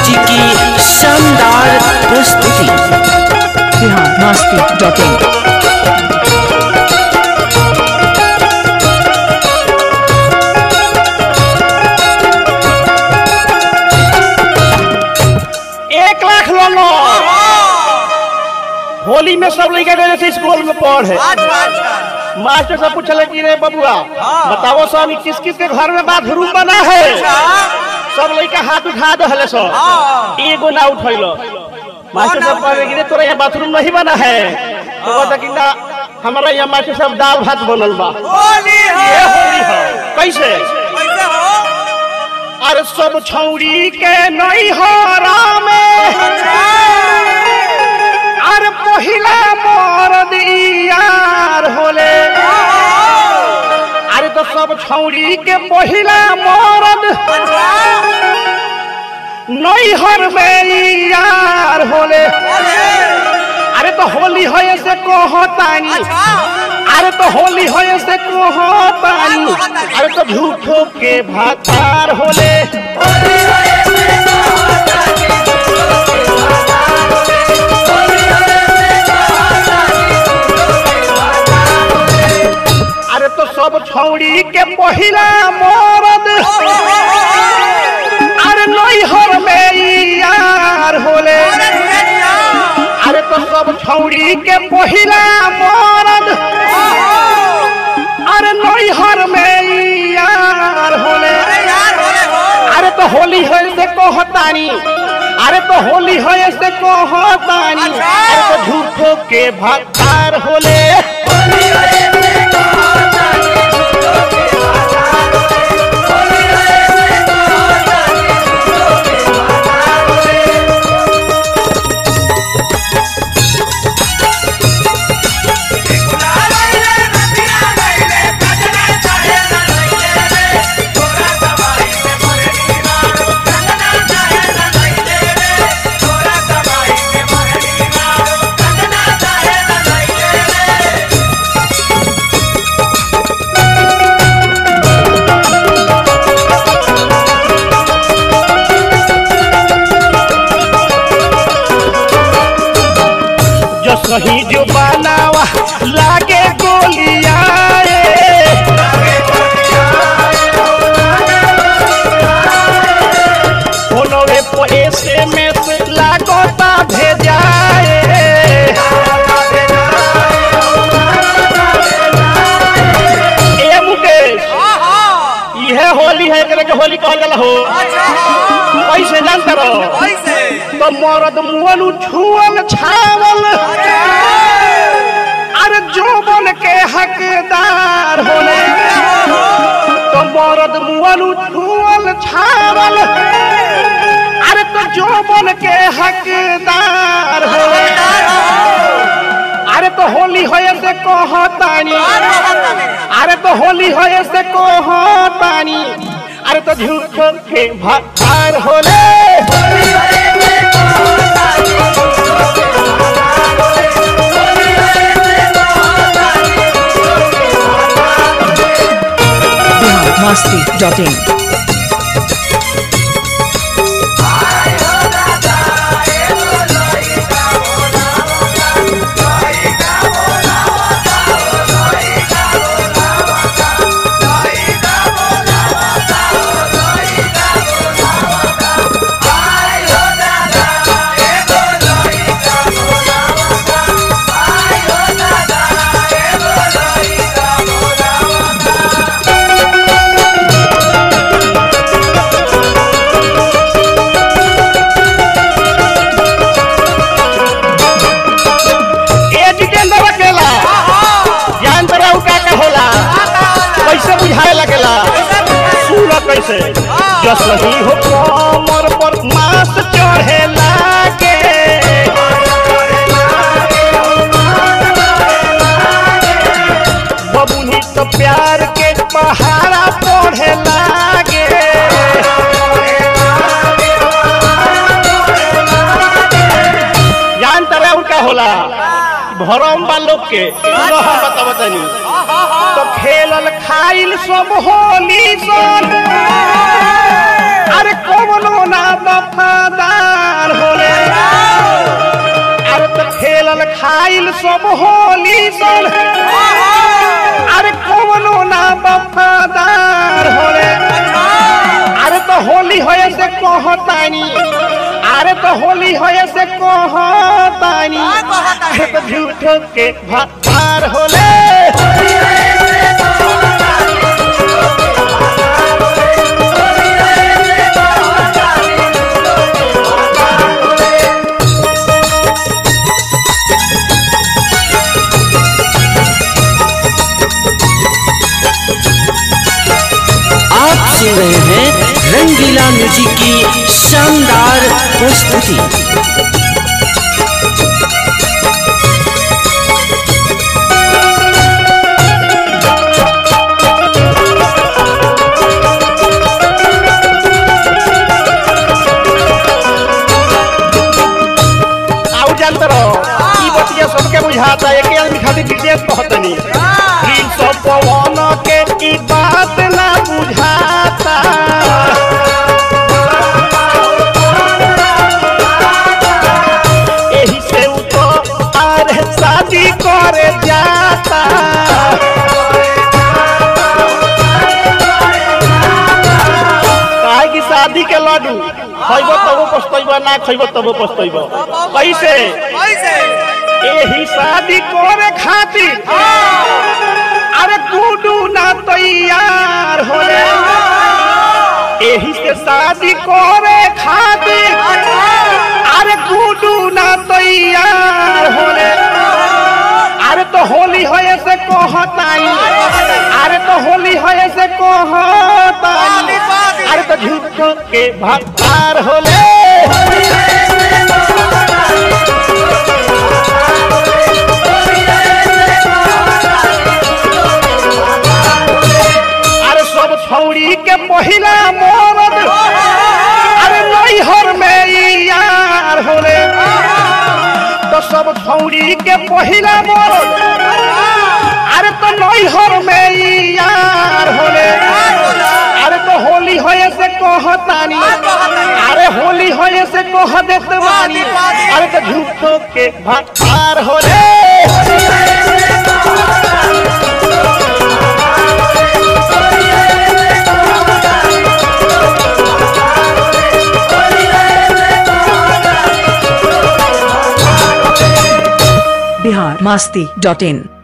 music की शानदार प्रस्तुति बिहार मस्ती डॉट इन एक लाख लो लो होली में सब लड़का गए थे स्कूल में पढ़े मास्टर से पूछले कि रे बबुआ बताओ स्वामी किस किस के घर में बाथरूम बना है सब लड़का हाथ उठा दहले सो एगो ना उठैलो मास्टर साहब कहे कि रे तोरा यहाँ बाथरूम नहीं बना है तो कहता कि ना हमारा यहाँ मास्टर साहब दाल भात बनल बा ये होली है कैसे अरे सब छौरी के नहीं हो में अरे पहिला मरद ई यार होले अरे तो सब छौरी के पहिला मरद नैहर में ई यार होले अरे तो होली होए से कहतानी अरे तो होली होए से कहतानी अरे तो झूठो के भातार होले अरे तो सब छौड़ी के पहिला मरद अरे नैहर में ई यार होले अरे तो सब छौड़ी के पहिला मरद अरे नैहर में ई यार होले अरे तो होली है से कहतानी अरे तो होली है से कहतानी अरे तो झूठो के भक्तार होले जो सही जो बनावा लागे गोलिया फोनवे पर एसएमएस लागता भेजाए ए मुकेश इहे होली है एकरे के होली कहल जाला हो कैसे जानते रहो तो मरद मुअल छुअल छावल अरे जोबन के हकदार होले तो मरद मुअल छुअल छावल अरे तो जोबन के हकदार होले अरे तो होली होए से कहतानी अरे तो होली होए से कहतानी अरे तो झूठ के भार होले बिहार मस्ती डॉट इन ए जितेंद्र अकेला जान तरह का का होला कैसे बुझाए लगेला सुन कैसे जस नहीं हो कमर पर मास चढ़े लागे बबुनी तो प्यार के पहाड़ा पढ़े लागे जान तरह का होला भरम बा लोग के सुनो हम बताव तनी तो खेलल खाइल सब होली सन आ अरे कौनो ना वफादार होले अरे तो खेलल खाइल सब होली सन अरे कौनो ना वफादार होले अरे तो होली होए से कहतानी अरे तो होली होए से कहतानी अरे तो झूठो के भार होले आप सुन रहे हैं रंगीला म्यूजिक की शानदार प्रस्तुति आउ जानत रहो ई बतिया सबके बुझाता है के आदमी खातिर विशेष कहतनी दिल सब पवन के ई बात ना बुझाता एही से उ तो अरे शादी करे जाता काहे की शादी के लड्डू खइब तबो पछतइब ना खइब तबो पछतइब कैसे एही शादी करे खातिर अरे गुडू ना तैयार होले एही से शादी करे खातिर अरे गुडू ना तैयार होले अरे तो होली होए से कहताई अरे तो होली होए से कहताई अरे तो झूठो के भक्तार होले अरे सब छौड़ी के पहिला मोरद अरे नैहर में ई यार होले तो सब छौड़ी के पहिला मोरद अरे तो नैहर में ई यार होले अरे तो होली होए से कहतानी अरे होली होए से कह देत बानी अरे तो झूठो के भक्तार होले बिहार मास्ती डॉट इन